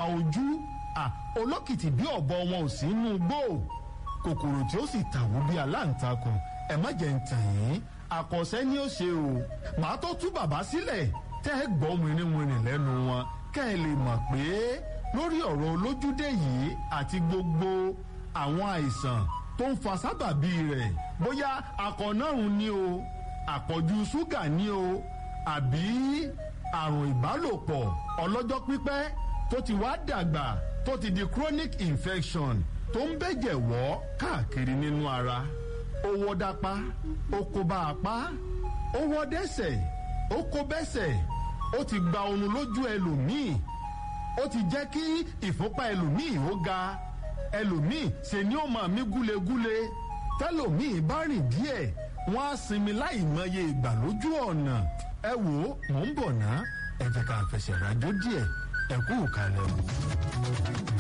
ojú olókìtì bí ọ̀bọ wọn ò sí inú gbó kòkòrò tí ó sì tàwó bí aláǹtakùn ẹ má jẹ́ ń tàn yín àkọsẹ́ ni ó ṣe o màá tó tú bàbá sílẹ̀ tẹ́ ẹ gbọ́ wìnrìnwìnrìn lẹ́nu wọn kẹ́ ẹ lè mọ̀ pé lórí ọ̀rọ̀ olójúdé yìí àti gbogbo àwọn àìsàn tó ń fa sábàbí rẹ̀ bóyá akọ̀nàrùn ni o àpọ̀jù ṣúgà ni o àbí àrùn ìbálòpọ̀ ọlọ́jọ́ pípẹ́ tó ti wá dàgbà tó ti di chronic infection tó ń bẹ̀jẹ̀ wọ́ káàkiri nínú ara ó wọ́ dápá ó kó bá apá ó wọ́ dẹ́sẹ̀ ó kó bẹ́sẹ̀ ó ti gba oorun lójú ẹlòmíì ó ti jẹ́ kí ìfúnpá ẹlòmíì ó ga ẹlòmíì ṣe ni ó máa mí gúlegúle tẹlòmíì bá rìn díẹ̀ wọ́n á sinmi láì mọye ìgbà lójú ọ̀nà ẹ wò ó mò ń bọ̀ ná ẹ jẹ́ ká fẹsẹ̀ rájò díẹ̀ ẹ kú ìkàlẹ̀ o.